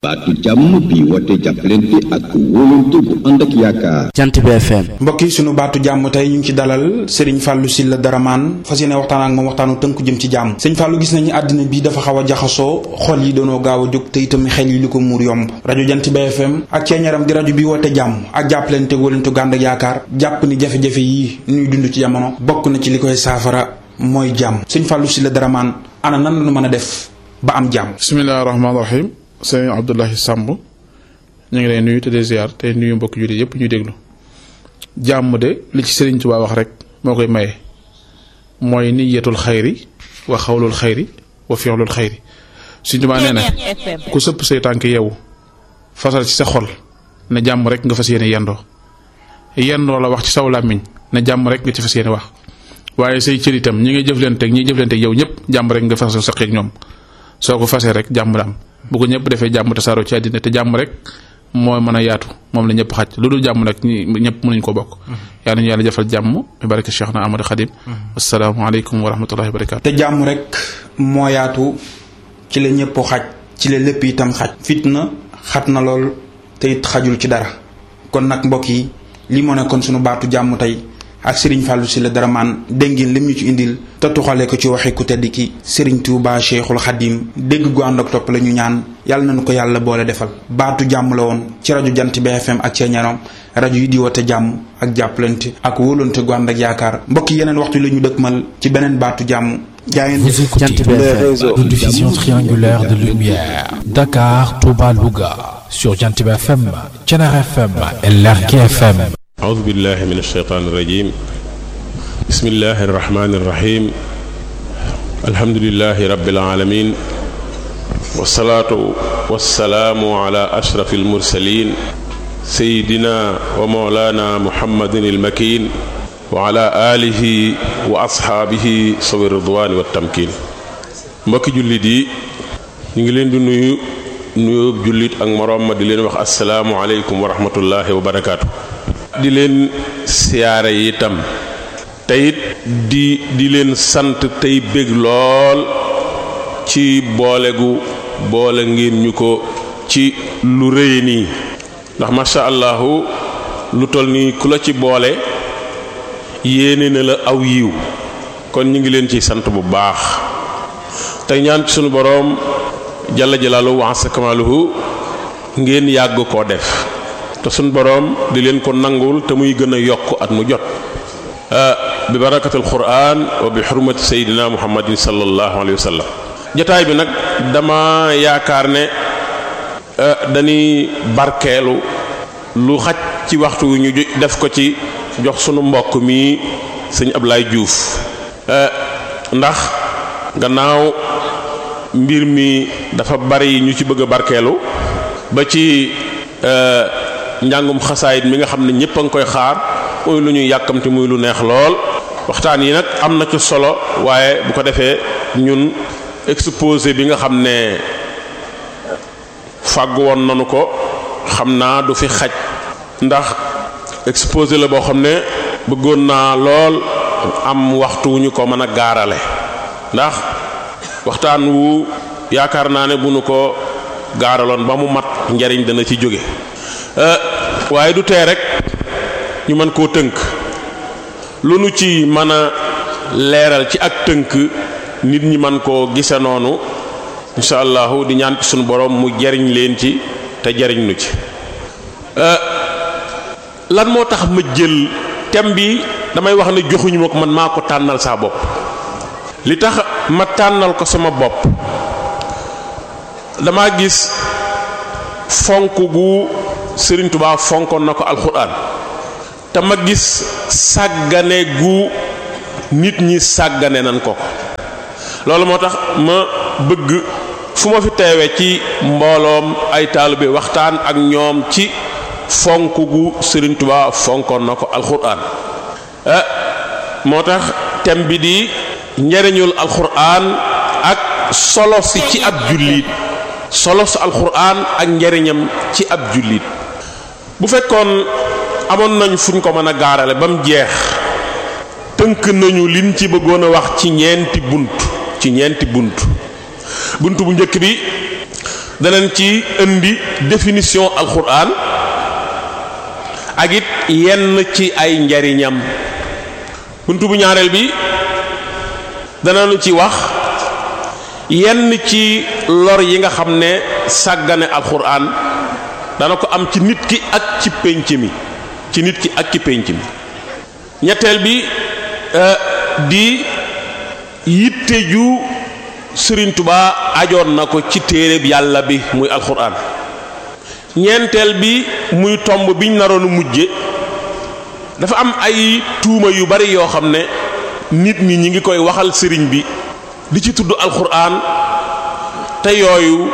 baatu jàmm bi woote jàppalante ak wóolante bu ànd ak yaakaar. jant bi FM. mbokk yi sunu baatu jàmm tey ñu ngi ci dalal Serigne Fallou Sylla Daraman fas yéene waxtaan ak moom waxtaanu tënku jëm ci jàmm Serigne Fallou gis nañu àddina bi dafa xaw a jaxasoo xol yi doonoo gaaw a jóg te itam xel yi li ko muur yomb rajo jant bi FM ak ceeñaram di rajo bi woote jàmm ak jàppalante wóolante gu ànd ak yaakaar jàpp ni jafe-jafe yi ñuy dund ci jamono bokk na ci li koy saafara mooy jàmm Serigne Fallou Sylla Daraman ana nan la mën a def ba am jàmm. bisimilah rahmaani rahim sëñ Abdoulahi Samb ñu ngi lay nuyu te di ziar te nuyu mbokk jullit yëpp ñuy déglu jàmm de li ci Sëriñ Tuubaa wax rek moo koy maye mooy niyatul xayri wa xawlul xayri wa fi'lul xayri Sëriñ Tuubaa nee na ku sëpp say tànk yow fasal ci sa xol ne jàmm rek nga fas yéene yendoo yendoo la wax ci saw làmmiñ ne jàmm rek nga ci fas yéene wax waaye say cër itam ñi ngay jëflanteeg ñi jëflanteeg yow ñëpp jàmm rek nga fasal sa xeeg ñoom. soo ko fasee rek jàmm da am bu ko ñëpp defee jàmm tasaaroo ci àddina te jàmm rek moo mën a yaatu moom la ñëpp xaj lu dul jàmm nag ñi ñëpp mënuñ ko bokk yaa nañu yàlla jafal jàmm mi barke Cheikh na Amadou Khadim asalaamaaleykum wa rahmatullahi wa barakaatu te jàmm rek moo yaatu ci la ñëpp xaj ci la lépp itam xaj fitna xat na lool te it xajul ci dara kon nag mbokk yi lii moo nekkoon sunu baatu jàmm tey ak Serigne Fallou Sylla Daraman dégg ngeen lim ñu ci indil te tuxale ko ci waxi ku tedd ki Serigne Touba Cheikhul Khadim dégg gu ànd ak topp la ñu ñaan yàlla nañu ko yàlla boole defal baatu jàmm la woon ci rajo jant BFM ak ceeñarom rajo yi di woote jàmm ak jàppalante ak wóolante gu ànd ak yaakaar mbokk yeneen waxtu la ñu dëkkmal ci beneen baatu jàmm. jaayeen Vous écoutez les réseaux de diffusion triangulaire de lumière Dakar, Touba, Louga sur Jantib FM, Thiénaba FM et Lergui FM. أعوذ بالله من الشيطان الرجيم بسم الله الرحمن الرحيم الحمد لله رب العالمين والصلاة والسلام على أشرف المرسلين سيدنا ومولانا محمد المكين وعلى آله وأصحابه صبر الرضوان والتمكين mbokki jullit yi ñu ngi leen di nuyu nuyoo jullit ak moroom ma di leen wax asalaamualeykum wa rahmatullahi wa barakaatu. di leen siyaare itam teyit di di leen sant tey bég lool ci boole gu boole ngeen ñu ko ci lu rëy nii ndax masha allahu lu toll nii ku la ci boole yéene na la aw yiw kon ñu ngi leen ciy sant bu baax tey ñaan ci sunu boroom jalla jalaaluhu wa asa kamaaluhu ngeen yàgg koo def te suñ boroom di leen ko nangul te muy gën a yokk at mu jot bi barakatul quran wa bi xurmati sayidina muhammadin sallallahu alayhi wa sallam jotaay bi nag dama yaakaar ne dañuy barkeelu lu xaj ci waxtu wi ñu def ko ci jox sunu mbokk mi sëñ Ablaye Diouf ndax gannaaw mbir mi dafa bari ñu ci bëgg a barkeelu ba ci njàngum xasaayit mi nga xam ne ñëpp a ngi koy xaar muy lu ñuy yàkkamti muy lu neex lool waxtaan yi nag am na ci solo waaye bu ko defee ñun exposé bi nga xam ne fàggu woon nanu ko xam naa du fi xaj ndax exposé la boo xam ne bëggoon naa lool am waxtu wu ñu ko mën a gaarale ndax waxtaan wu yaakaar naa ne bu nu ko gaaraloon ba mu mat njariñ dana ci jóge waaye du tee rek ñu mën koo tënk lu nu ci mën a leeral ci ak tënk nit ñi mën koo gise noonu incha allahu di ñaan ci sunu borom mu jariñ leen ci te jariñ nu ci lan moo tax ma jël thème bi damay wax ne joxuñu ma ko man maa ko tànnal saa bopp li tax ma tànnal ko sama bopp dama gis fonk gu Sëriñ Tuubaa fonkoon na ko alxuraan te ma gis sàggane gu nit ñi sàggane nan ko ko loolu moo tax ma bëgg fu ma fi teewee ci mbooloom ay taalibe waxtaan ak ñoom ci fonk gu Sëriñ Tuubaa fonkoon na ko alxuraan moo tax thème bi di njariñul alxuraan ak solo si ci ab jullit solo si alxuraan ak njariñam ci ab jullit bu fekkoon amoon nañ fuñ ko mën a gaarale ba mu jeex tënk nañu liñ ci bëggoon a wax ci ñeenti bunt ci ñeenti bunt bunt bu njëkk bi danañ ci indi définition alquran ak it yenn ci ay njariñam buntu bu ñaareel bi danañu ci wax yenn ci lor yi nga xam ne sàggane alquran dana ko am ci nit ki ak ci pénc mi ci nit ki ak ci pénc mi ñetteel bi di yitte ju Sëriñ Tuba ajoon na ko ci téereb yàlla bi muy alquran ñeenteel bi muy tomb biñ naroon mujje dafa am ay tuuma yu bari yoo xam ne nit ñi ñi ngi koy waxal sëriñ bi di ci tudd alquran te yooyu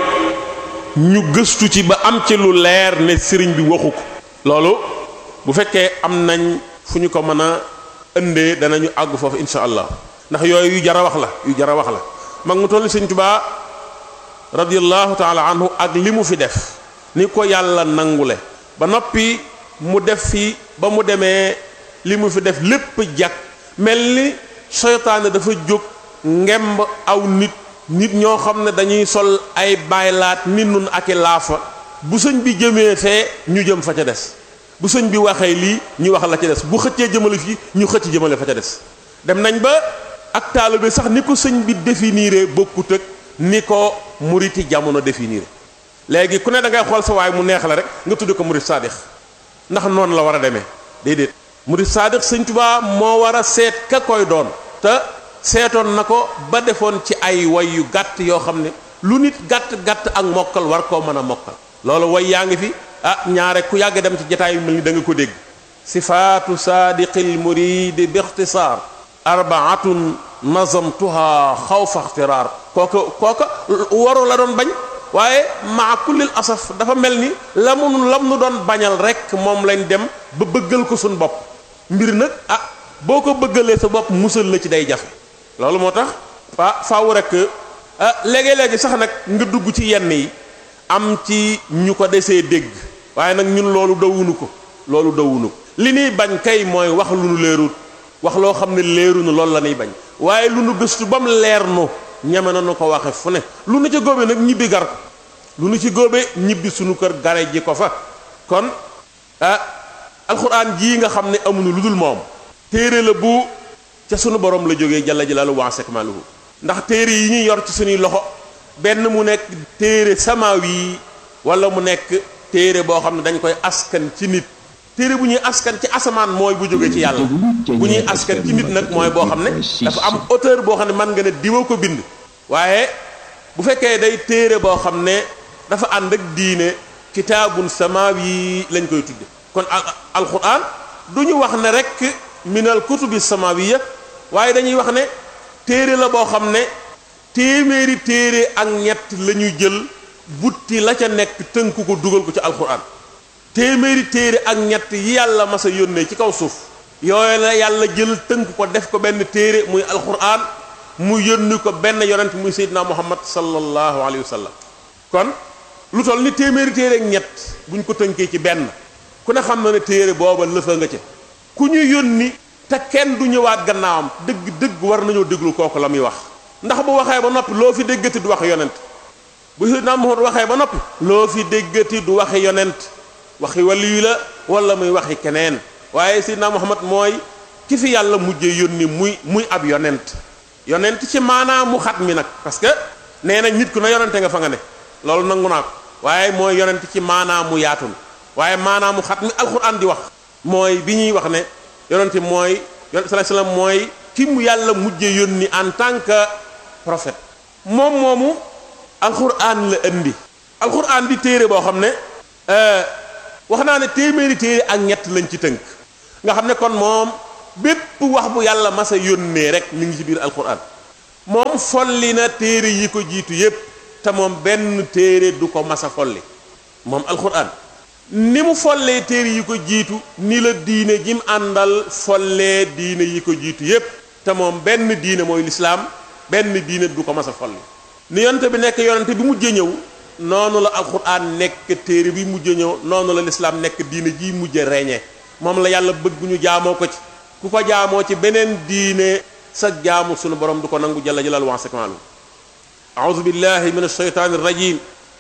ñu gëstu ci ba am ci lu leer ne sëriñ bi waxu ko loolu bu fekkee am nañ fu ñu ko mën a ëndee danañu àgg foofu insha allah ndax yooyu yu jara wax la yu jara wax la mag mu toll sëriñ Tuubaa radiyallahu taala anhu ak li mu fi def ni ko yàlla nangule ba noppi mu def fi ba mu demee li mu fi def lépp jag mel ni seytaane dafa jóg ngemb aw nit nit ñoo xam ne dañuy sol ay baylaat nit nun ak i laafa bu sëñ bi jëmee fee ñu jëm fa ca des bu sëñ bi waxee lii ñu wax la ca des bu xëccee jëmale fii ñu xëcc jëmale fa ca des dem nañ ba ak taalibe sax ni ko sëñ bi définiré bokkut ak ni ko muriti jamono définiré léegi ku ne da ngay xool sa waay mu neex la rek nga tudd ko murit saadix ndax noonu la war a demee déedéet murit saadix sëñ Tuubaa moo war a seet ka koy doon te seetoon na ko ba defoon ci ay way yu gàtt yoo xam ne lu nit gàtt gàtt ak mokkal war koo mën a mokkal loolu way yaa ngi fi ah ñaare ku yàgg dem ci jataay yu mel ni da nga ko dégg sifaatu saadiqil muridi bi ixtisaar arbaatun nazamtuha xawfa ixtiraar kooka kooka waru la doon bañ waaye maa kullil asaf dafa mel ni la mu lam nu doon bañal rek moom lañ dem ba bëggal ko suñ bopp mbir nag ah boo ko bëggalee sa bopp musal la ci day jafe loolu moo tax fa faaw rek ah léegi-léegi sax nag nga dugg ci yenn yi am ci ñu ko desee dégg waaye nag ñun loolu dawunu ko loolu dawunu ko li nuy bañ kay mooy wax lu nu leerut wax loo xam ne leeru nu loolu la ñuy bañ waaye lu nu gëstu ba mu leer nu ñeme na nu ko waxe fu ne lu nu ca góobe nag ñibbi gar ko lu nu ci góobe ñibbi sunu kër gare ji ko fa kon ah alxuraan jii nga xam ne amuñu lu dul moom téere la bu ca sunu borom la jógee jalla jalaaluhu wa sekmaluhu ndax téere yi ñuy yor ci suñuy loxo benn mu nekk téere samaawi yi wala mu nekk téere boo xam ne dañ koy askan ci nit téere bu ñuy askan ci asamaan mooy bu jógee ci yàlla bu ñuy askan ci nit nag mooy boo xam ne dafa am auteur boo xam ne man nga ne diwa ko bind waaye bu fekkee day téere boo xam ne dafa ànd ak diine kitaabun samaawi lañ koy tudde kon alquran du ñu wax ne rek minal kutubi samaawiya waaye dañuy wax ne téere la boo xam ne téeméeri téere ak ñett la ñu jël butti la ca nekk tënk ko dugal ko ci alquran téeméeri téere ak ñett yi yàlla mas a yónnee ci kaw suuf yooyu la yàlla jël tënk ko def ko benn téere muy alquran mu yónni ko benn yonent muy seydina muhammad sallallahu alayhi wa sallam kon lu toll ni téeméeri téere ak ñett buñ ko tënkee ci benn ku ne xam na ne téere booba lëfa nga ca ku ñu yónni te kenn du ñëwaat gannaawam dëgg dëgg war nañoo déglu kooku la muy wax ndax bu waxee ba noppi loo fi déggati du waxe yonent bu seydina muhammad waxee ba noppi loo fi déggati du waxe yonent waxi waliyu la wala muy waxi keneen waaye seydina muhammad mooy ki fi yàlla mujjee yónni muy muy ab yonent yonent ci maanaam mu xat mi nag parce que nee nañ nit ku na yonente nga fa nga ne loolu nangu naa ko waaye mooy yonent ci maanaam mu yaatu mi waaye maanaam mu xat mi alxuraan di wax mooy bi ñuy wax ne yonente mooy yonent sallallahu alayhi wasallam mooy ki mu yàlla mujjee yónni en tant que prophète moom moomu alxuraan la indi alxuraan di téere boo xam ne wax naa ne téeméeri téere ak ñett lañ ci tënk nga xam ne kon moom bépp wax bu yàlla masa yónnee rek mi ngi ci biir alquran moom folli na téere yi ko jiitu yépp te moom benn téere du ko masa folli moom alquran ni mu follee téere yi ko jiitu ni la diine jim àndal follee diine yi ko jiitu yépp te moom benn diine mooy lislaam benn diine du ko masa folli ni yonte bi nekk yonente bi mujj ñëw noonu la alquran nekk téere bi mujj ñëw noonu la lislaam nekk diine ji mujj reñe moom la yàlla bëgg ñu jaamoo ko ci ku ko jaamoo ci beneen diine sa jaamu sunu borom du ko nangu jalla jalal wa sekmaalu a'udhu billahi min ash-shaytanir rajim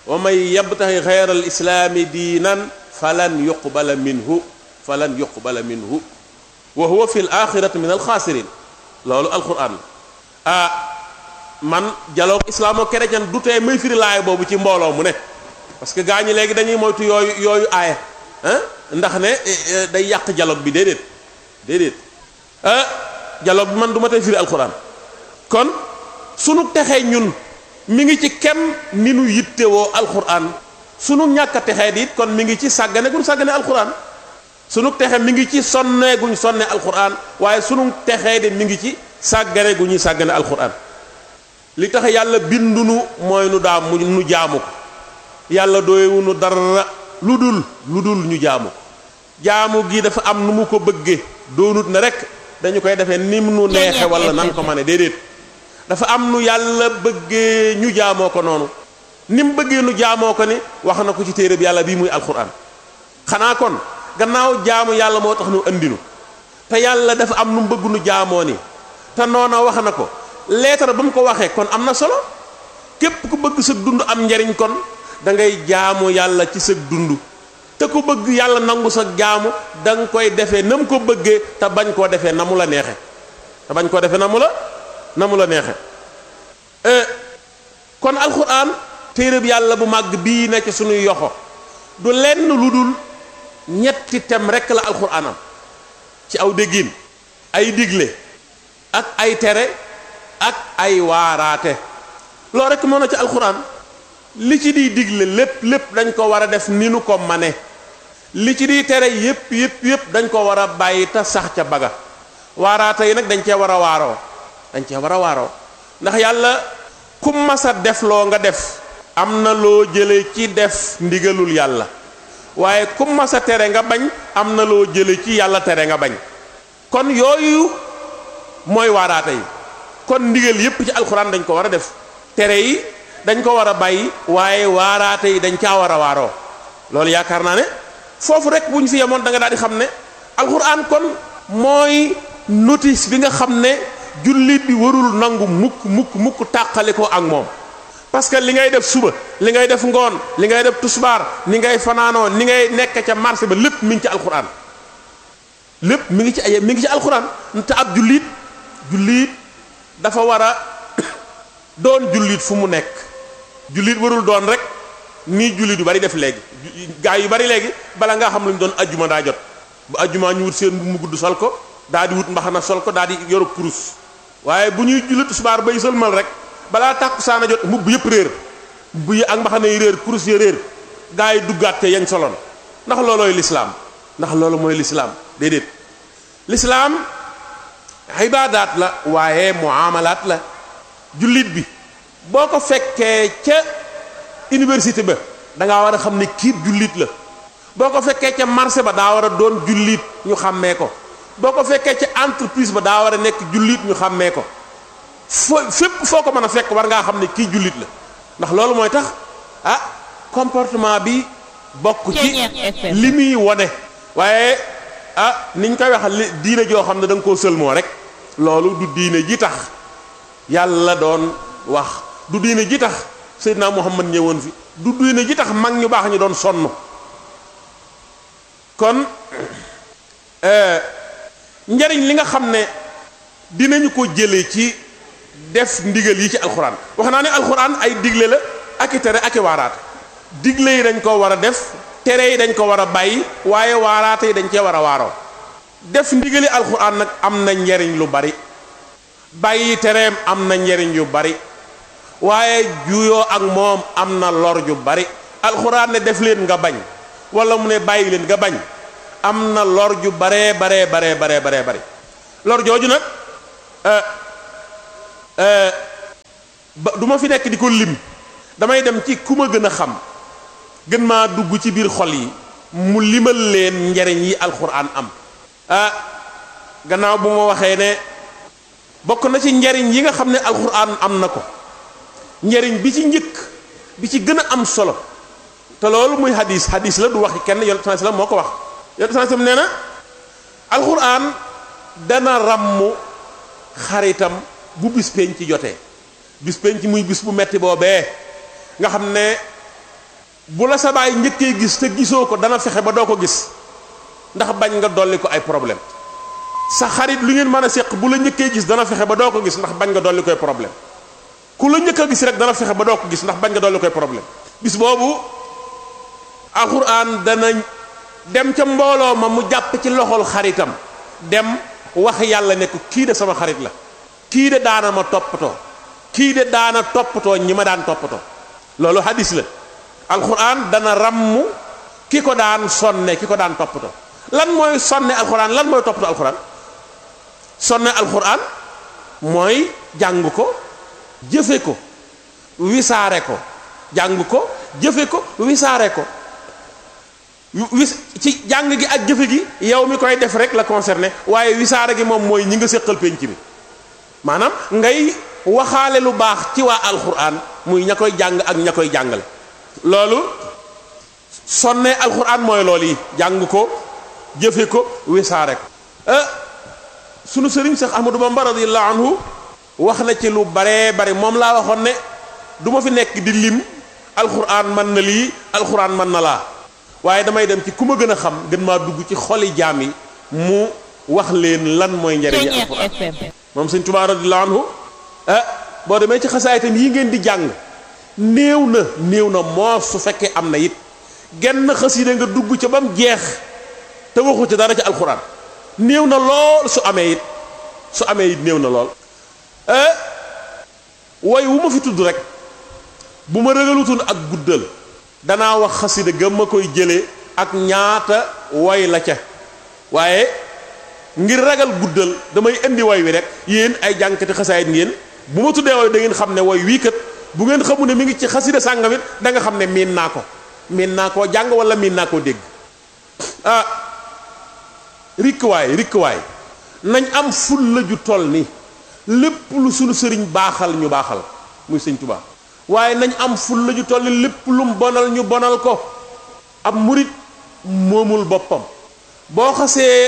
wa man yabtaxi xayra al islaami diinan falan yuqbala minhu falan yuqbala minhu wa huwa fi l axirati min alxaasirin loolu alquran ah man dialogue islamo-chrétien du tee may firi laay boobu ci mbooloo mu ne parce que gaa ñi léegi dañuy moytu yooyu yooyu aaya ah ndax ne day yàq dialogue bi déedéet déedéet ah dialogue bi man du ma tey firi alquran kon sunu texee ñun mi ngi ci kem ni nu yittewoo alquran sunu ñàkk a texee di it kon mi ngi ci sàggane guñ sàggane alquran sunu texe mi ngi ci sonne guñ sonne alquran waaye sunu texee di mi ngi ci sàggane gu ñuy sàggane alquran li tax yàlla bindunu mooy nu daa mu nu jaamu ko yàlla doyewunu dara lu dul lu dul ñu jaamu ko jaamu gi dafa am nu mu ko bëggee doonut ne rek dañu koy defee nim nu neexe wala nan ko ma ne déedéet dafa am nu yàlla bëggee ñu jaamoo ko noonu ni mu bëggee nu jaamoo ko ni wax na ko ci téere bi yàlla bii muy alquran xanaa kon gannaaw jaamu yàlla moo tax nu andinu te yàlla dafa am nu mu bëgg nu jaamoo ni te noona wax na ko leetar ba mu ko waxee kon am na solo képp ku bëgg sa dund am njariñ kon da ngay jaamu yàlla ci sa dund te ku bëgg yàlla nangu sa jaamu da nga koy defee na mu ko bëggee te bañ koo defee na mu la neexe te bañ koo defee na mu la na mu la neexe kon alxuraan téere bi yàlla bu màgg bii nekk suñuy yoxo du lenn lu dul ñetti tem rekk la alxuraan am ci aw déggin ay digle ak ay tere ak ay waaraate loolu rekk moo na ci alxuraan li ci di digle lépp lépp dañ ko war a def ni nu ko mane li ci di tere yépp yépp yépp dañ ko war a bàyyi te sax ca baga waaraate yi nag dañ cee war a waaroo dañ cee war a waaroo ndax yàlla ku masa def loo nga def am na loo jële ci def ndigalul yàlla waaye ku masa tere nga bañ am na loo jële ci yàlla tere nga bañ kon yooyu mooy waaraate yi kon ndigal yépp ci alxuraan dañ ko war a def tere yi dañ ko war a bàyyi waaye waaraate yi dañ caa war a waaroo loolu yaakaar naa ne foofu rek bu ñu fi yemoon da nga daal di xam ne alxuraan kon mooy notice bi nga xam ne jullit bi warul nangu mukk mukk mukk tàqali ko ak moom parce que li ngay def suba li ngay def ngoon li ngay def tusbaar ni ngay fanaanoo ni ngay nekk ca marché ba lépp mi ngi ci alxuraan lépp mi ngi ci ay mi ngi ci alxuraan te ab jullit jullit dafa war a doon jullit fu mu nekk jullit warul doon rek nii jullit yu bari def léegi gaa yu bari léegi bala ngaa xam lu ñu doon ajjuma daa jot bu ajjuma ñu wut seen bu mu gudd sol ko daa di wut mbaxana sol ko daa di yoru kurus waaye bu ñuy jullit subaar bay sëlmal rek balaa tàkku saana jot mbubb yëpp réer mbubb yi ak mbaxana yi réer kurus yi réer gaa yi duggaat te yañ soloon ndax loolooy lislaam ndax loolu mooy lislaam déedéet lislaam ibaadaat la waaye muamalaat la jullit bi boo ko fekkee ca université ba da ngaa war a xam ne kiib jullit la boo ko fekkee ca marché ba daa war a doon jullit ñu xàmmee ko boo ko fekkee ca entreprise ba daa war a nekk jullit ñu xàmmee ko foo fépp foo ko mën a fekk war ngaa xam ne kii jullit la ndax loolu mooy tax ah comportement bi bokk ci li muy wone waaye ah niñ koy wax li diine joo xam ne da nga koo sëlmoo rek loolu du diine ji tax yàlla doon wax du diine ji tax Seydina Muhammad ñëwoon fi du diine ji tax mag ñu baax ñu doon sonn kon njariñ li nga xam ne dinañu ko jële ci def ndigal yi ci alxuraan wax naa ne alxuraan ay digle la ak i tere ak i waaraate digle yi dañ ko war a def tere yi dañ ko war a bàyyi waaye waaraate yi dañ cee war a waaroo def ndigali alxuraan nag am na njariñ lu bari bàyyi tereem am na njariñ yu bari waaye juyoo ak moom am na lor ju bari alxuraan ne def leen nga bañ wala mu ne bàyyi leen nga bañ am na lor ju baree baree baree baree baree bari lor jooju nag ba du ma fi nekk di ko lim damay dem ci ku ma gën a xam gën maa dugg ci biir xol yi mu limal leen njariñ yi alxuraan am ah gannaaw bu ma waxee ne bokk na ci njariñ yi nga xam ne alxuraan am na ko njariñ bi ci njëkk bi ci gën a am solo te loolu muy hadis hadis la du waxi kenn yonent sallallahu alayhi wasallam moo ko wax yonent sallallahu alayhi wasallam nee na alxuraan dana ràmm xaritam bu bis penc ci jotee bis penc muy bis bu metti boobee nga xam ne bu la sa baay njëkkee gis te gisoo ko dana fexe ba doo ko gis ndax bañ nga dolli ko ay problème sa xarit lu ngeen mën a séq bu la njëkkee gis dana fexe ba doo ko gis ndax bañ nga dolli koy problème ku la njëkk a gis rek dana fexe ba doo ko gis ndax bañ nga dolli koy problème bis boobu alxuraan dana dem ca mbooloo ma mu jàpp ci loxol xaritam dem wax yàlla ne ko kii de sama xarit la kii de daana ma toppatoo kii de daana toppatoo ñi ma daan toppatoo loolu hadis la alxuraan dana ràmm ki ko daan sonne ki ko daan toppatoo lan mooy sonne alxuraan lan mooy toppatoo alxuraan sonne alxuraan mooy jàng ko jëfe ko wisaare ko jàng ko jëfe ko wisaare ko wis ci jàng gi ak jëfe gi yow mi koy def rek la concerné waaye wisaare gi moom mooy ñi nga séqal penc bi maanaam ngay waxaale lu baax ci waa alxuraan muy ña koy jàng ak ña koy jàngale loolu sonne alxuraan mooy loolu yi jàng ko jëfe ko wisaare ko sunu sëriñ Seex Ahmadu Bamba radiyallahu anhu wax na ci lu baree bari moom laa waxoon ne du ma fi nekk di lim alxuraan mën na lii alxuraan mën na laa waaye damay dem ci ku ma gën a xam gën maa dugg ci xoli jaam yi mu wax leen lan mooy njariñu alxuraan moom sëñ Tuubaa radiyallahu anhu ah boo demee ci xasaayitam yi ngeen di jàng néew na néew na moo su fekkee am na it genn xasida nga dugg ca ba mu jeex te waxu ci dara ci alxuraan néew na lool su amee it su amee it néew na lool woy wu ma fi tudd rek bu ma rëgalutoon ak guddal danaa wax xasida ga ma koy jëlee ak ñaata woy la ca waaye ngir ragal guddal damay indi woy wi rek yéen ay jànkati xasaayit ngeen bu ma tuddee woy da ngeen xam ne woy wii kat bu ngeen xamu ne mi ngi ci xasida sàngamit da nga xam ne miin naa ko miin naa koo jàng wala miin naa koo dégg ah rikkwaay rikkwaay nañ am fulla ju toll ni lépp lu sunu sëriñ baaxal ñu baaxal muy sëñ Tuubaa waaye nañ am fulla ju toll ni lépp lum bonal ñu bonal ko ab murit moomul boppam boo xasee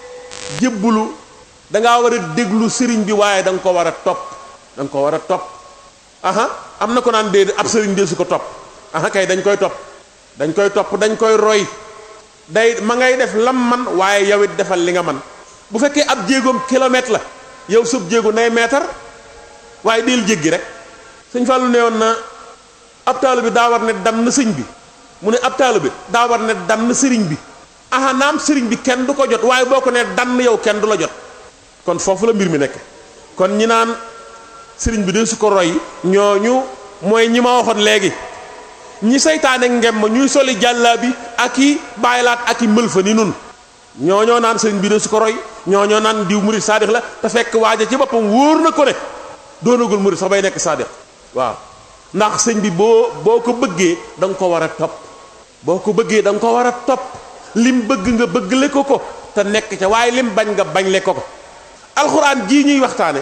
jébbulu dangaa war a déglu sëriñ bi waaye da nga ko war a topp da nga ko war a topp aha am na ko naan déedéet ab sëriñ dee su ko topp aha kay dañ koy topp dañ koy topp dañ koy roy day ma ngay def lam man waaye yow it defal li nga man bu fekkee ab jéegoom kilomètre la yow sëb jéego nay mètre waaye deel jéggi rek sëñ Fallou ne woon na ab taalu bi daa war ne dan na sëñ bi mu ne ab taalu bi daa war ne dan na sëriñ bi aha naam sëriñ bi kenn du ko jot waaye boo ko ne dann yow kenn du la jot kon foofu la mbir mi nekk kon ñi naan sëriñ bi de su ko roy ñooñu mooy ñi ma waxoon léegi ñi saytaane ngem ma ñuy soli jàllaa bi ak i bàyyilaat ak i mël fa ni nun ñooñoo naan sëriñ bi de su ko roy ñooñoo naan diw murid saadix la te fekk waaja ci boppam wóor na ko ne doonagul murid sax bay nekk saadix waaw ndax sëñ bi boo boo ko bëggee da nga ko war a topp boo ko bëggee da nga ko war a topp lim bëgg nga bëggle ko ko te nekk ca waaye lim bañ nga bañ le ko ko alxuraan jii ñuy waxtaane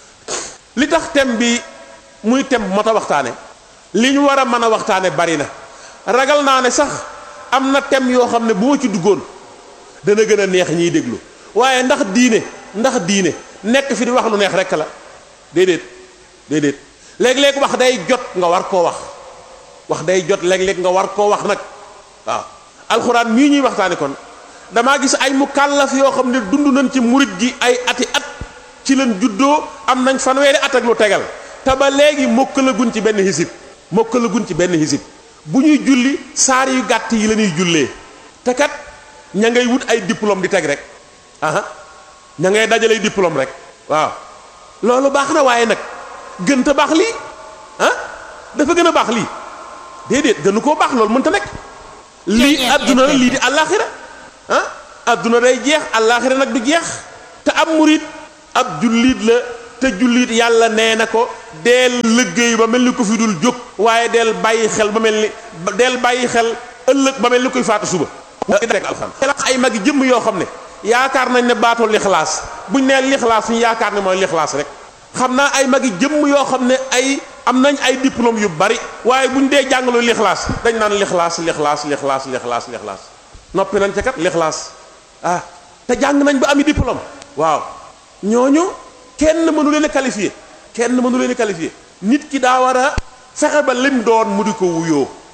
li tax thème bi muy thème bu mat a waxtaane li ñu war a mën a waxtaane bari na ragal naa ne sax am na thème yoo xam ne bu ma ci duggoon dana gën a neex ñiy déglu waaye ndax diine ndax diine nekk fi di wax lu neex rekk la déedéet déedéet léeg-léeg wax day jot nga war koo wax wax day jot léeg-léeg nga war koo wax nag waaw alxuraan mii ñuy waxtaane kon damaa gis ay mukallaf yoo xam ne dund nañ ci murit gi ay ati at ci leen juddoo am nañ fanweeri at ak lu tegal te ba léegi mokkalaguñ ci benn hisib mokkalaguñ ci benn hisib bu ñuy julli saar yu gàtt yi la ñuy jullee te kat ña ngay wut ay diplôme di teg rek aha ña ngay dajalay diplôme rek waaw loolu baax na waaye nag gën te baax lii ah dafa gën a baax lii déedéet gënu koo baax loolu mënta nekk lii adduna la lii di àllaaxira ah adduna day jeex àllaaxira nag du jeex te ab murit ab jullit la te jullit yàlla nee na ko deel liggéey ba mel ni ko fi dul jóg waaye deel bàyyi xel ba mel ni deel bàyyi xel ëllëg ba mel ni koy faatu suba rek alxam ay magi jëmm yoo xam ne yaakaar nañ ne baatoo lixlaas buñ nee lixlaas ñu yaakaar ne mooy lixlaas rek xam naa ay magi jëmm yoo xam ne ay am nañ ay diplôme yu bari waaye buñ dee jàngalu lixlaas dañ naan lixlaas lixlaas lixlaas lixlaas lixlaas noppi nañ ca kat lixlaas ah te jàng nañ ba ami diplôme waaw ñooñu kenn mënu leen a qualifié kenn mënu leen a qualifié nit ki daa war a fexe ba lim doon mu di ko wuyoo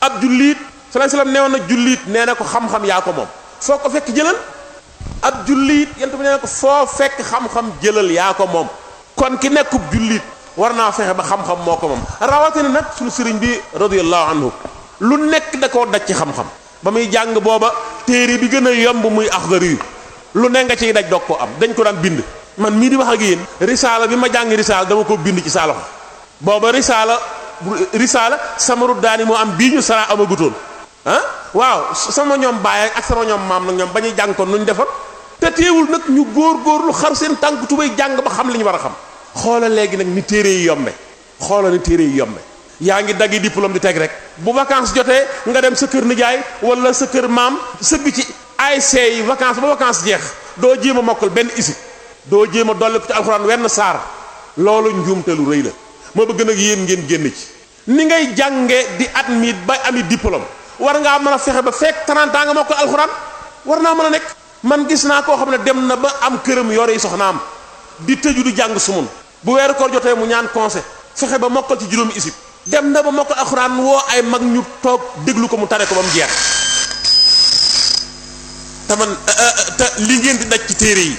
ab jullit sallallahu alayhi wasallam neewoon na jullit nee na ko xam-xam yaa ko moom foo ko fekk jëlal ab jullit yent bi nee na ko foo fekk xam-xam jëlal yaa ko moom kon ki nekkub jullit war naa fexe ba xam-xam moo ko moom rawatina nag suñu sëriñ bi radiyallahu anhu lu nekk da koo daj ci xam-xam ba muy jàng booba téere bi gën a yomb muy axdari yu lu ne nga ciy daj doog ko am dañ ko daan bind man mii di wax ak yéen risaala bi ma jàng risaala dama ko bind ci saa loxo booba risaala risaala samaru daani moo am bii ñu sara amagutoon ah waaw sama ñoom baay ak sama ñoom maam nag ñoom ba ñuy jàng ko nuñ defar te teewul nag ñu góor góorlu xar seen tànk tubay jàng ba xam li ñu war a xam xoola léegi nag ni téere yi yombe xoola ni téere yi yombe yaa ngi daggi diplôme di teg rek bu vacances jotee nga dem sa kër nijaay wala sa kër maam sëgg ci ASC yi vacances ba vacances jeex doo jéem a mokkal benn isib doo jéem a dolli ko ci alxuraan wenn saar loolu njuumte lu rëy la ma bëgg nag yéen ngeen génn ci ni ngay jànge di admis ba ami diplôme war ngaa mën a fexe ba fekk 30 ans nga mokkal alxuraan war naa mën a nekk man gis naa koo xam ne dem na ba am këram yore yi soxnaam di tëju di jàng sumun bu weeru koor jotee mu ñaan conseil fexe ba mokkal ci juróomi isib dem na ba mokkal alxuraan woo ay mag ñu toog déglu ko mu tare ko ba mu jeex te man te li ngeen di daj ci téere yi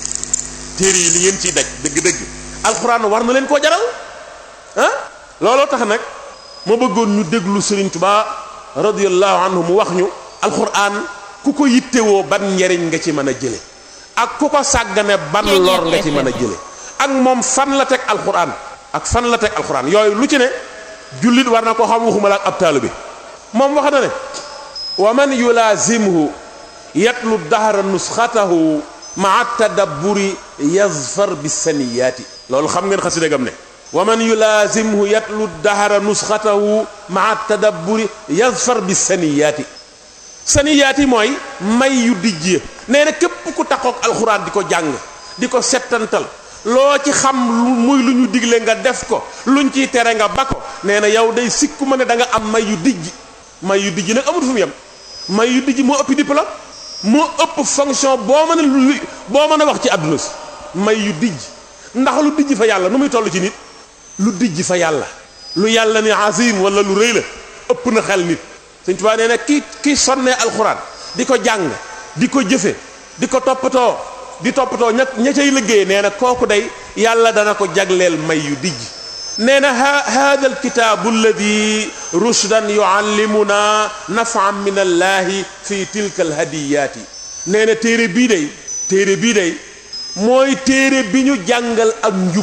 téere yi li ngeen ciy daj dëgg-dëgg alxuraan war na leen koo jaral ah looloo tax nag ma bëggoon ñu déglu Sëriñ Tuubaa radiyallahu anhu mu wax ñu alxuraan ku ko yittewoo ban njariñ nga ci mën a jële ak ku ko sàggane ban lor nga ci mën a jële ak moom fan la teg alxuraan ak fan la teg alxuraan yooyu lu ci ne jullit war na ko xam waxuma la ak ab taalu bi moom wax na ne wa man yulaazimhu yatlu dahra nusxatahu maa tadabburi yazfar bisaniyaati loolu xam ngeen xasida gam ne wa man yulaazimhu yatlu dahra nusxatahu maa tadabburi yazfar bisaniyaati saniyaati mooy may yu dijj nee na képp ku taxoog alxuraan di ko jàng di ko settantal loo ci xam muy lu ñu digle nga def ko luñ ciy tere nga ba ko nee na yow day sikku ma ne da nga am may yu dijj may yu dijj nag amut fu mu yem may yu dijj moo ëpp diplôme moo ëpp fonction boo mën a lu boo mën a wax ci àdduna si may yu dijj ndax lu dijj fa yàlla nu muy toll ci nit lu dijj fa yàlla lu yàlla ni azim wala lu rëy la ëpp na xel nit Sëñ Tuubaa nee na ki ki sonnee alxuraan di ko jàng di ko jëfe di ko toppatoo di toppatoo ña ña cay liggéey nee na kooku day yàlla dana ko jagleel may yu dijj nee na hada alkitaabu alladi rushdan yuallimuna nafan min allahi fi tilka alhadiyaati nee na téere bii day téere bii day mooy téere bi ñu jàngal ak njub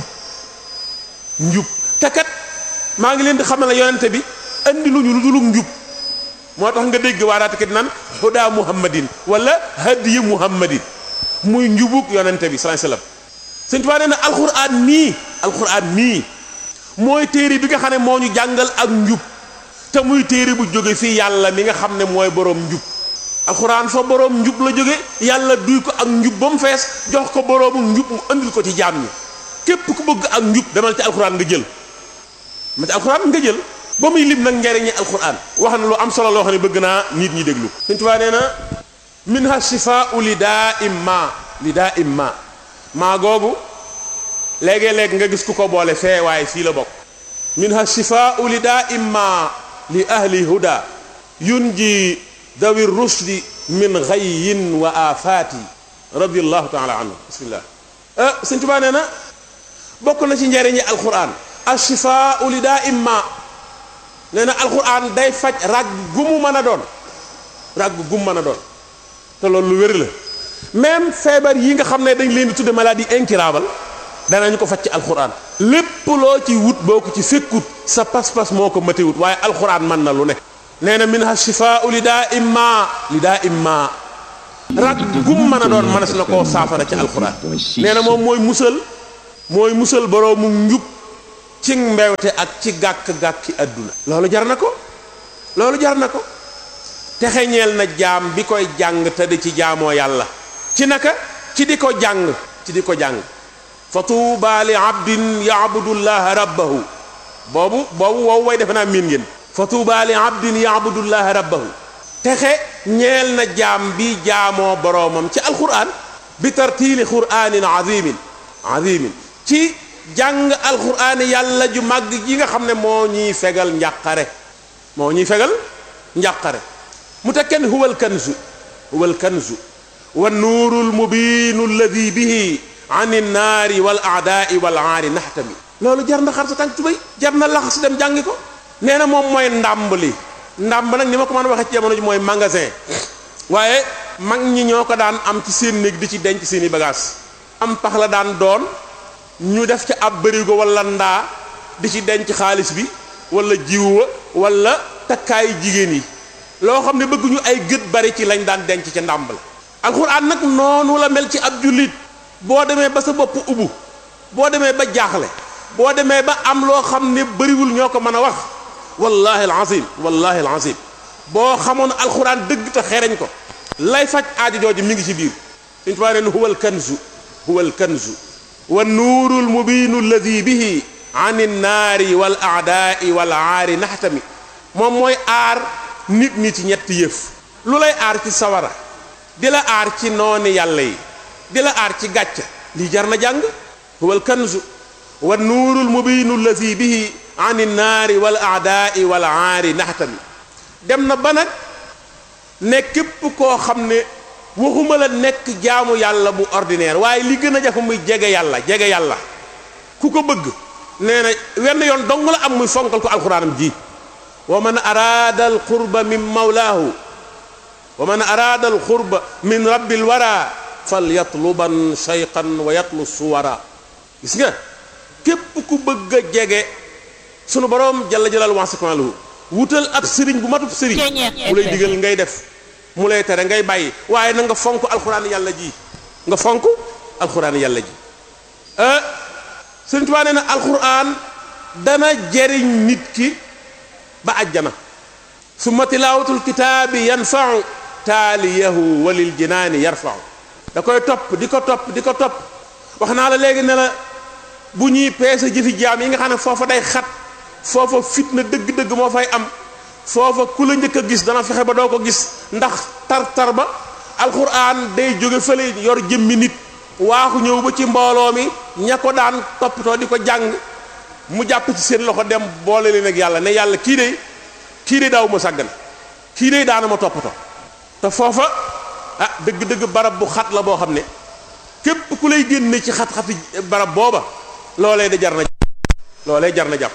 njub te kat maa ngi leen di xamal ne yonente bi andi lu ñu lu dul njub moo tax nga dégg waaraate kat naan huda muhammadin wala hadiyi muhammadin muy njubug yonente bi sallallahu alayhi wasallam Sëñ Tuubaa nee na alxuraan nii alxuraan nii mooy téere bi nga xam ne moo ñu jàngal ak njub te muy téere bu jóge fii yàlla mi nga xam ne mooy boroom njub alxuraan fa boroom njub la jóge yàlla duy ko ak njub ba mu fees jox ko boroomu njub mu andil ko ci jaam ñi képp ku bëgg ak njub demal ci alxuraan nga jël ma ci alxuraan nga jël ba muy lim nag njariñi alxuraan wax na lu am solo loo xam ne bëgg naa nit ñi déglu Sëñ Tuubaa nee na minha shifaau li daa imma li daa imma maa googu léegi-léeg nga gis ku ko boole fee waaye fii la bokk minha shifaau li daa imma li ahli huda yunji dawi rushdi min xayyin wa afaati radiallahu taala anhu bismillah Sëñ Tuubaa nee na bokk na ci njariñi alquran ashifaau li daa imma nee na alquran day faj rag gu mu mën a doon rag gu mu mën a doon te loolu lu wér la même feebar yi nga xam ne dañ leen di tudde maladie incurable danañ ko faj ci alxuraan lépp loo ci wut boo ko ci fekkut sa pas-pas moo ko mate wut waaye alxuraan mën na lu ne nee na minha shifaau li daa imma li daa imma rak gum mën a doon mënees na koo saafara ci alxuraan nee na moom mooy musal mooy musal boroomu njub ci mbewte ak ci gàkk-gàkki àdduna loolu jar na ko loolu jar na ko texeñeel na jaam bi koy jàng te di ci jaamoo yàlla ci naka ci di ko jàng ci di ko jàng fa tuuba li abdin yaabudullaha rabbahu boobu boobu wow way defe naa miin ngeen fa tuuba li abdin yaabudullaha rabbahu texe ñeel na jaam bi jaamoo boroomam ci alquran bi tartiili quranin azimin azimin ci jàng alquran yàlla ju màgg ji nga xam ne moo ñuy fegal njàqare moo ñuy fegal njàqare mu teg kenn huwal kanzu huwal kanzu wa nuurul mubiinu alladi bihi an innaari wal aadaai wal aari naxtami loolu jar na xar sa tànk tubéy jar na laxas dem jàngi ko nee na moom mooy ndàmb li ndàmb nag ni ma ko mën a waxee ci jamono ji mooy magasin waaye mag ñi ñoo ko daan am ci seen néeg di ci denc seen i bagages am pax la daan doon ñu def ca ab bërigo wala ndaa di ci denc xaalis bi wala jiw wa wala takkaayu jigéen yi loo xam ne bëgguñu ay gët bari ci lañ daan denc ca ndàmb la alxuraan nag noonu la mel ci ab jullit boo demee ba sa bopp ubbu boo demee ba jaaxle boo demee ba am loo xam ne bëriwul ñoo ko mën a wax wallahi alazim wallahi alazim boo xamoon alxuraan dëgg te xereñ ko lay faj aajo jooju mi ngi ci biir suñ tubaa neen huwa alkanzu huwa alkanzu wa nuuru almubiinu alladi bihi an innaari wal aadaai wal aari naxtami moom mooy aar nit ñi ci ñetti yëf lu lay aar ci sawara di la aar ci nooni yàlla yi di la aar ci gàcc lii jar na jàng huwa alkanzu wa nuuru almubiinu alladi bihi an innaari wal aadaai wal aari naxtami dem na ba nag ne képp koo xam ne waxuma la nekk jaamu yàlla bu ordinaire waaye li gën a jafe muy jege yàlla jege yàlla ku ko bëgg nee na wenn yoon dong la am muy fonkal ko alxuraanam ji wa man araada alqurba min mawlaahu wa man araada alqurba min rabbil wara fal yatluban shayqan wa yatlu suwara gis nga képp ku bëgg a jege sunu boroom jalla jalal wansakmaluhu wutal ab sëriñ bu matub sëriñ mu lay digal ngay def mu lay tere ngay bàyyi waaye na nga fonk alxuraan yàlla ji nga fonk alxuraan yàlla ji sëriñ Tuubaa nee na alxuraan dana jeriñ nit ki ba àjjana summa tilaawatul kitaabi yanfau taaliyahu walil jinaani yarfau da koy topp di ko topp di ko topp wax naa la léegi ne la bu ñuy peese jëfi jaam yi nga xam ne foofa day xat foofa fitna dëgg-dëgg moo fay am foofa ku la njëkk a gis dana fexe ba doo ko gis ndax tar-tar ba alxuraan day jóge fële yor jëmmi nit waaxu ñëw ba ci mbooloo mi ña ko daan toppatoo di ko jàng mu jàpp ci seen loxo dem boole leen ak yàlla ne yàlla kii de kii de daaw ma sàggan kii de daana ma toppatoo te foofa ah dëgg-dëgg barab bu xat la boo xam ne képp ku lay génne ci xat-xati barab booba loolee da jar na loolee jar na jàpp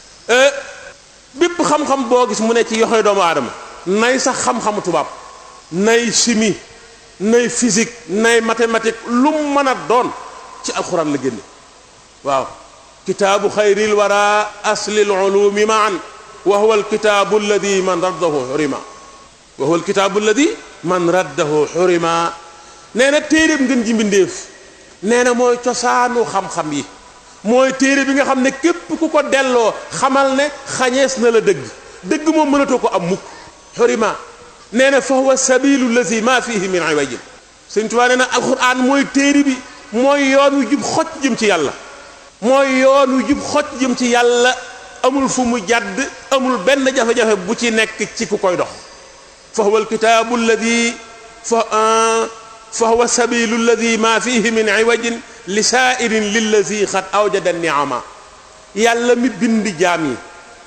bépp xam-xam boo gis mu ne ci yoxoy doomu aadama nay sax xam-xamu tubaab nay chimie nay physique nay mathématique lu mu mën a doon ci alxuraan la génne waaw kitaabu xayril wara aslil ulumi maan wa huwa alkitaabu alladi man raddahu xurima wa huwa alkitaabu alladi man raddahu xurima nee na téeréb ngeen ji mbindéef nee na mooy cosaanu xam-xam yi mooy téere bi nga xam ne képp ku ko delloo xamal ne xañees na la dëgg dëgg moom mënatoo ko am mukk xurima nee na fa huwa sabilu lazi ma fihi min iwajin sëñ Tuubaa nee na alquran mooy téere bi mooy yoon wu jub xocc jëm ci yàlla mooy yoon wu jub xocc jëm ci yàlla amul fu mu jàdd amul benn jafe-jafe bu ci nekk ci ku koy dox fa huwa alkitaabu alladi fa fa huwa sabilu alladi ma fihi min iwajin li saairin lillazi xat awjada niama yàlla mi bind jaam yi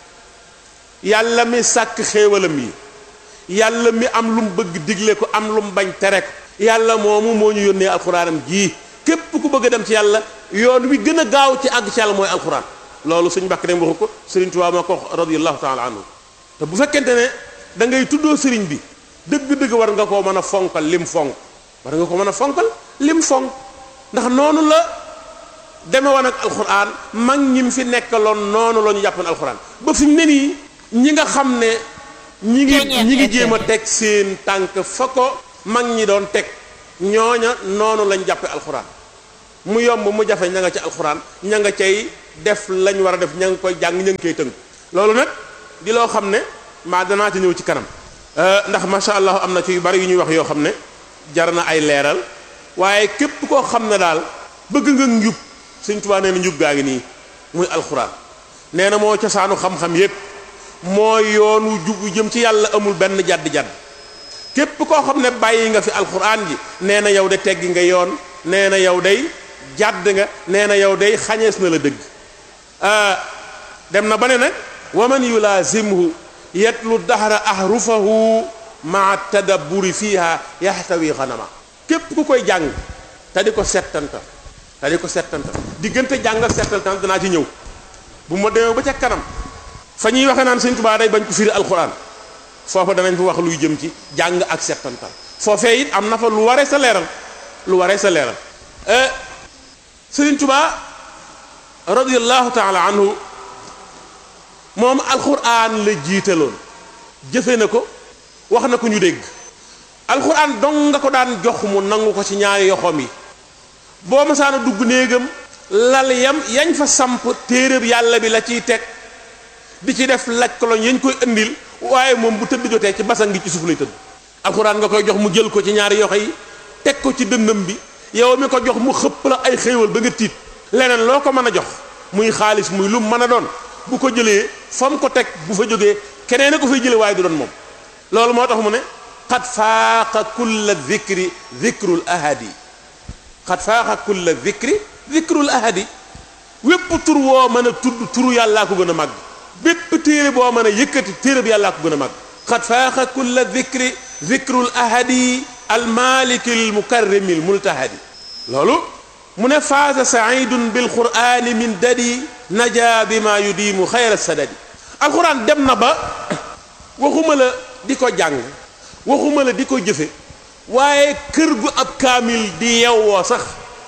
yàlla mi sàkk xéewalam yi yàlla mi am lu mu bëgg digle ko am lu mu bañ tere ko yàlla moomu moo ñu yónnee alxuraanam jii képp ku bëgg a dem ci yàlla yoon wi gën a gaaw ci àgg ci yàlla mooy alxuraan loolu suñ mbàkk dem waxu ko sëriñ Tuubaa moo ko wax radiyallahu taala anhu te bu fekkente ne da ngay tuddoo sëriñ bi dëgg-dëgg war nga koo mën a fonkal lim fonk war nga ko mën a fonkal lim fonk ndax noonu la deme woon ak alxuraan mag ñi mu fi nekkaloon noonu la ñu jàppoon alxuraan ba fi mu ne nii ñi nga xam ne ñi ngi ñi ngi jéem a teg seen tànk fa ko mag ñi doon teg ñooña noonu lañ jàppe alxuraan mu yomb mu jafe ña nga ci alxuraan ña nga cay def lañ war a def ña nga koy jàng ña nga koy tënk loolu nag di loo xam ne maa danaa ci ñëw ci kanam ndax macha allah am na ci yu bari yu ñuy wax yoo xam ne jar na ay leeral waaye képp koo xam ne daal bëgg nga njub Sëñ Tuubaa nee na njub gaa ngi nii muy alxuraan nee na moo cosaanu xam-xam yépp mooy yoonu jub jëm ci yàlla amul benn jadd-jadd képp koo xam ne bàyyi nga fi alxuraan ji nee na yow de teggi nga yoon nee na yow day jàdd nga nee na yow day xañees na la dëgg dem na ba ne nag wa man yulaazimhu yatlu dahra ahrufahu maa tadabburi fiha yaxtawi xanama képp ku koy jàng te di ko settantal te di ko settantal diggante jàng ak settantal danaa ci ñëw bu ma demee ba ca kanam fa ñuy waxe naan sëñ Tuubaa day bañ ko firi alxuraan foofa danañ fa wax luy jëm ci jàng ak settantal foofee it am na fa lu waree sa leeral lu waree sa leeral sëriñ Tuubaa radiyallahu taala anhu moom alxuraan la jiitaloon jëfe na ko wax na ko ñu dégg alxuraan dong nga ko daan jox mu nangu ko ci ñaari yoxoom yi boo masaana dugg néegam lal yam yañ fa samp téeréb yàlla bi la ciy teg di ci def laj koloñ yañ koy indil waaye moom bu tëdd jotee ci basan gi ci suuf lay tëdd alxuraan nga koy jox mu jël ko ci ñaari yoxo yi teg ko ci dëndam bi yow mi ko jox mu xëpp la ay xéewal ba nga tiit leneen loo ko mën a jox muy xaalis muy lu mën a doon bu ko jëlee fa mu ko teg bu fa jógee keneen a ko fay jëlee waaye du doon moom loolu moo tax mu ne xat faaqa kulla dhikri dhikrul ahadi xat faaqa kulla dhikri dhikrul ahadi wépp tur woo mën a tudd turu yàllaa ko gën a màgg bépp téere boo mën a yëkkati téere bi yàllaa ko gën a màgg xat faaqa kulla dhikri dhikrul ahadi almaliki almukarrimi almultahadi loolu mu ne faasa saidun bilqurani min dadi naja bima yudiimu xayra sadadi alquran dem na ba waxuma la di ko jàng waxuma la di ko jëfe waaye kër gu ab kaamil di yewwoo sax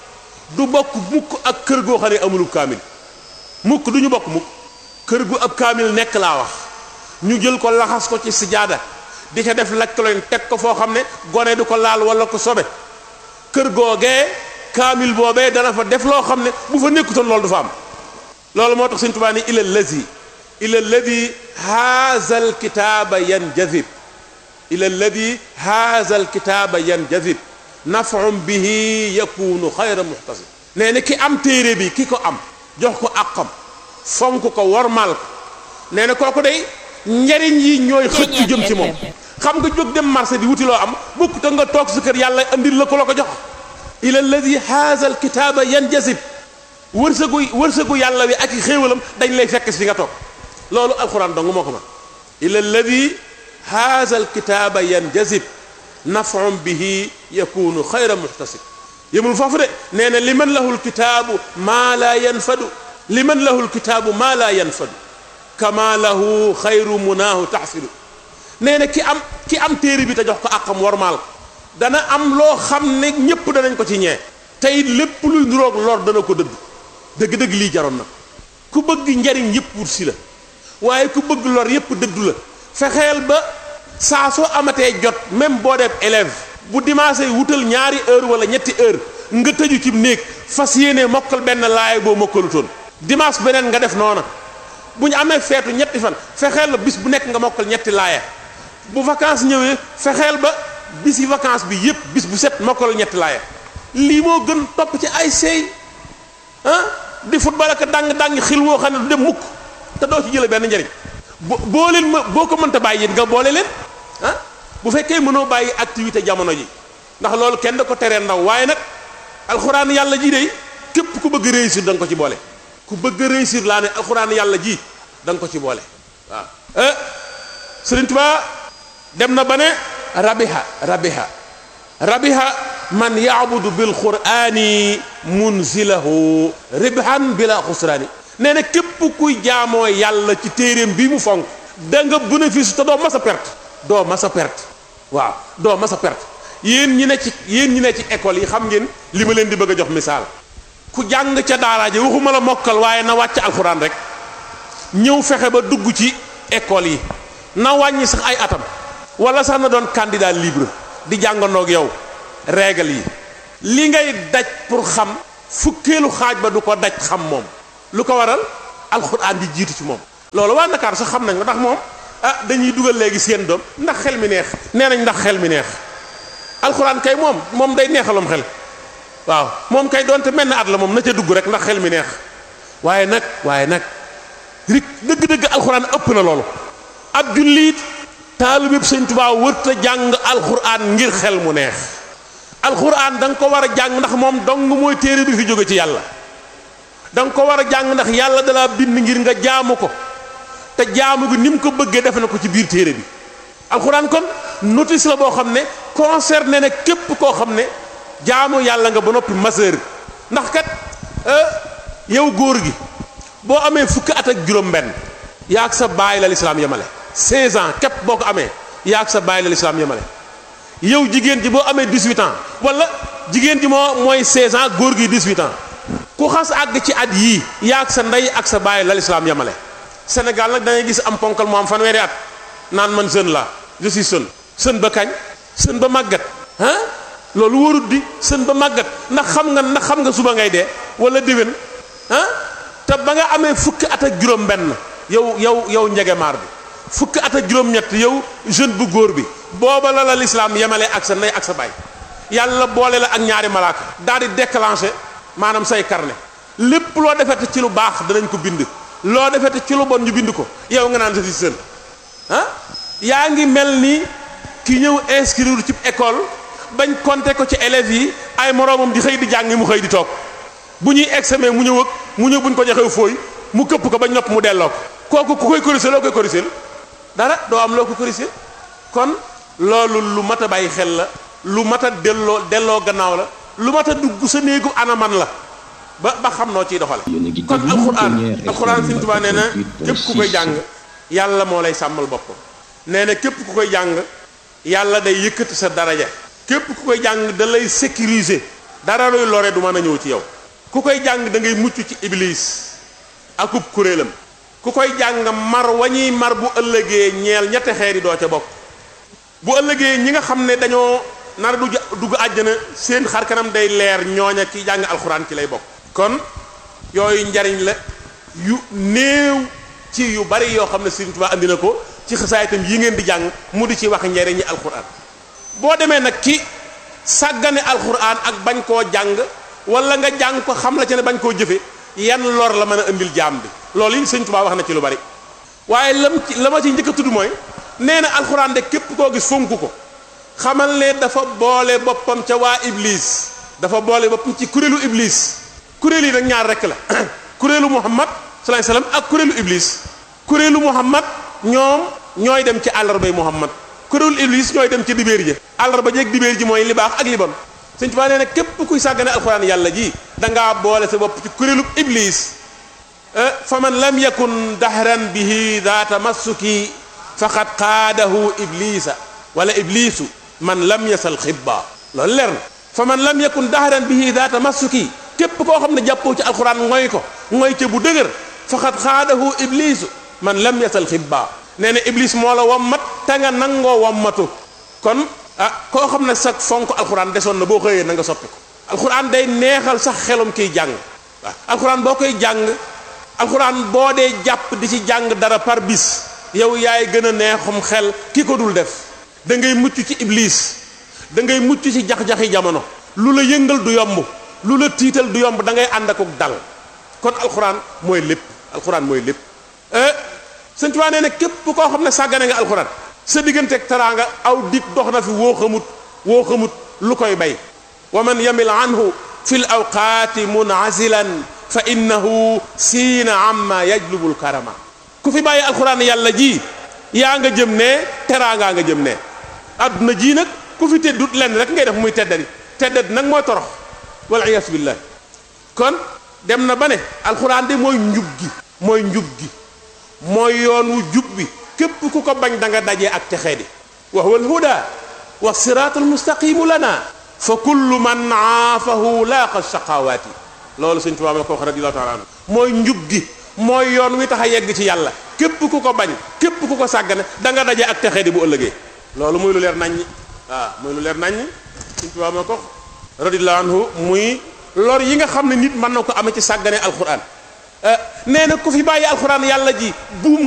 du bokk mukk ak kër goo xam ne amulub kaamil mukk du ñu bokk mukk kër gu ab kaamil nekk laa wax ñu jël ko laxas ko ci sijaada di ca def laj ko leen teg ko foo xam ne gone du ko laal wala ko sobe kër googee kaamil boobee dana fa def loo xam ne bu fa nekkutoon loolu du fa am loolu moo tax Sëñ Tuubaa ni ila lazi ila ladi haza alkitaaba yanjazib ila ladi haza alkitaaba yanjazib nafun bihi yakunu xayra muxtasib nee na ki am téere bi ki ko am jox ko àqam fonk ko wormaal ko nee na kooku day njariñ yi ñooy xëcc jëm ci moom xam nga jóg dem marché di wuti loo am bukk te nga toog sa kër yàlla andil la ko la ko jox ila ladi haza alkitaaba yanjazib wërsëgu wërsëgu yàlla wi ak i xéewalam dañ lay fekk si fi nga toog loolu alquran dong moo ko man ila alladi haza alkitaaba yanjazib nafun bihi yakunu xayra muxtasib yëmul foofu de nee na liman lahu lkitaabu maa laa yanfadu liman lahu lkitaabu maa laa yanfadu kama lahu xayru munaahu taxsidu nee na ki am ki am téere bi te jox ko àqam warmaal ko dana am loo xam ne ñépp danañ ko ci ñee tey lépp luy nuroog lor dana ko dëdd dëgg-dëgg lii jaroon na ku bëgg njariñ yépp wut si la waaye ku bëgg lor yépp dëddu la fexeel ba saa soo amatee jot même boo def élève bu dimanche wutal ñaari heure wala ñetti heure nga tëju ci néeg fas yéene mokkal benn laay boo mokkalutoon dimanche beneen nga def noona bu ñu amee feetu ñetti fan fexeel ba bis bu nekk nga mokkal ñetti laaya bu vacances ñëwee fexeel ba bis yi vacances bi yépp bis bu set mokkal ñetti laaya lii moo gën topp ci ay seey ah di football ak dang dang xil woo xam ne du dem mukk te doo ci jële benn njariñ bo boo leen ma boo ko mënta bàyyi nga boole leen ah bu fekkee mënoo bàyyi activité jamono ji ndax loolu kenn da ko teree ndaw waaye nag alxuraan yàlla ji de képp ku bëgg réussir da nga ko ci boole ku bëgg réussir laa ne alxuraan yàlla ji da nga ko ci boole waaw eh Sëriñ Tuubaa dem na ba ne rabiha rabiha rabiha man yaabudu bil qurani munzilahu ribhan bila xusraani nee na képp kuy jaamoo yàlla ci téeréem bi mu fonk da nga bénéfice te doo mas a perte doo mas a perte waaw doo mas a perte yéen ñi ne ci yéen ñi ne ci école yi xam ngeen li ma leen di bëgg a jox misaal ku jàng ca daara ji waxuma la mokkal waaye na wàcc alxuraan rek ñëw fexe ba dugg ci école yi na wàññi sax ay atam wala sax na doon candidat libre di jàngandoog yow règle yi li ngay daj pour xam fukkeelu xaaj ba du ko daj xam moom lu ko waral alxuraan di jiitu ci moom loolu waa Ndakaar sax xam nañ ko ndax moom ah dañuy dugal léegi seen doom ndax xel mi neex nee nañ ndax xel mi neex alxuraan kay moom moom day neexalum xel waaw moom kay doonte mel na at la moom na ca dugg rek ndax xel mi neex waaye nag waaye nag rik dëgg-dëgg alxuraan ëpp na loolu ab jullit taalibeb sëñ Tuubaa wërta jàng alxuraan ngir xel mu neex alxuraan da nga ko war a jàng ndax moom dong mooy téere bi fi jóge ci yàlla da nga ko war a jàng ndax yàlla dalaa bind ngir nga jaamu ko te jaamu gi ni mu ko bëggee defe na ko ci biir téere bi alxuraan kon notice la boo xam ne concerné na képp koo xam ne jaamu yàlla nga ba noppi majeur ndax kat yow góor gi boo amee fukki at ak juróom-benn yaa ak sa baay la lislaam yemale 16 ans képp boo ko amee yaa ak sa baay la lislaam yemale yow jigéen ji boo amee 18 ans wala jigéen ji moo mooy 16 ans góor gi 18 ans ku xas àgg ci at yii yaa ak sa ndey ak sa baay la lislaam yemale Sénégal nag da ngay gis am ponkal mu am fanweeri at naan man jeune la je suis jeune jeune ba kañ jeune ba màggat ah loolu wóorut di jeune ba màggat ndax xam nga ndax xam nga suba ngay dee wala déwén ah te ba nga amee fukki at ak juróom-benn yow yow yow njegemaar bi fukki at ak juróom-ñett yow jeune bu góor bi booba la la lislaam yemale ak sa ndey ak sa baay yàlla boole la ak ñaari malaaka daal di déclencher maanaam say carnet lépp loo defete ci lu baax danañ ko bind loo defete ci lu bon ñu bind ko yow nga naan sa si sën ah yaa ngi mel ni ki ñëw inscrire ci école bañ compter ko ci élèves yi ay moroomam di xëy di jàngi mu xëy di toog bu ñuy examen mu ñëw ak mu ñëw buñ ko joxew fooy mu këpp ko bañ nopp mu delloo ko kooku ku koy corriger loo koy corriger dara doo am loo ko corriger kon loolu lu mat a bàyyi xel la lu mat a delloo delloo gannaaw la lu mat a dugg sa néegu anaman la ba ba xam noo ciy doxale kon alxuraan alxuraan Sëriñ Tuubaa nee na képp ku koy jàng yàlla moo lay sàmmal boppam nee na képp ku koy jàng yàlla day yëkkati sa daraja képp ku koy jàng da lay sécuriser dara luy lore du mën a ñëw ci yow ku koy jàng da ngay mucc ci iblis akub kuréelam ku koy jàng mar wañuy mar bu ëllëgee ñeel ñetti xeeri doo ca bokk bu ëllëgee ñi nga xam ne dañoo nar du dugg àjjana seen xar kanam day leer ñooña ki jàng alxuraan ci lay bokk kon yooyu njariñ la yu néew ci yu bari yoo xam ne Sëriñ Tuubaa andi na ko ci xasaayitam yi ngeen di jàng mu di ci wax njariñi alxuraan boo demee nag ci sàggane alxuraan ak bañ koo jàng wala nga jàng ko xam la ci ne bañ koo jëfe yan lor la mën a indil jaam bi loolu yi Sëriñ Tuubaa wax na ci lu bari waaye lam ci la ma ci njëkk a tudd mooy nee na alxuraan de képp koo gis fonk ko xamal ne dafa boole boppam ca waa iblis dafa boole boppam ci kuréelu iblis kuréel yi nag ñaar rekk la kuréelu muhammad salaay salaam ak kuréelu iblis kuréelu muhammad ñoom ñooy dem ci àllarbay muhammad kuréelu iblis ñooy dem ci dibéer ji àllarba jeeg dibéer ji mooy li baax ak li bon Sëñ Tuubaa nee na képp kuy sàggane alxuraan yàlla ji dangaa boole sa bopp ci kuréelu iblis fa man lam yakun dahran bihi daa tamassuki faqad qaadahu iblisa wala iblisu man lam yasal xibba loolu leer na fa man lam yakun dahran bihi daa tamassuki képp koo xam ne jàppoo ci alxuraan ngoy ko ngoy ca bu dëgër faqad qaadahu iblisu man lam yasal xibba nee na iblis moo la wammat te nga nangoo wammatu kon ah koo xam ne sax fonk alxuraan desoon na boo xëyee na nga soppi ko alxuraan day neexal sax xelum kiy jàng waaw alxuraan boo koy jàng alxuraan boo dee jàpp di ci jàng dara par bis yow yaay gën a neexum xel ki ko dul def da ngay mucc ci iblis da ngay mucc ci jax-jaxi jamono lu la yëngal du yomb lu la tiital du yomb da ngay ànd akuk dal kon alxuraan mooy lépp alxuraan mooy lépp sëñ Tuubaa nee na képp koo xam ne sàggane nga alxuraan sa digganteeg teraanga aw dig dox na fi woo xamut woo xamut lu koy bay wa man yamil anhu fi l awqaati munasilan fa innahu siina amma yajlubul karama ku fi bàyyi alxuraan yàlla ji yaa nga jëm ne teraangaa nga jëm ne adduna ji nag ku fi teddut lenn rek ngay def muy teddadi teddadi nag mooy torox wal iyaasu billah kon dem na ba ne alxuraan de mooy njub gi mooy njub gi mooy yoon wu jub bi képp ku ko bañ da nga dajee ak texee di wa huwa alhuda wa siraatul mustaqimu lana fa kullu man aafahu laaqa shaqawaati loolu sëñ Tuubaa ma ko wax radiyallahu taala anhu mooy njub gi mooy yoon wi tax a yegg ci yàlla képp ku ko bañ képp ku ko sàggane da nga daje ak texee di bu ëllëgee loolu muy lu leer naññi waaw muy lu leer naññi sëñ Tuubaa ma ko radiyallahu anhu muy lor yi nga xam ne nit mën na ko amee ci sàggane alquran nee na ku fi bàyyi alquran yàlla ji buum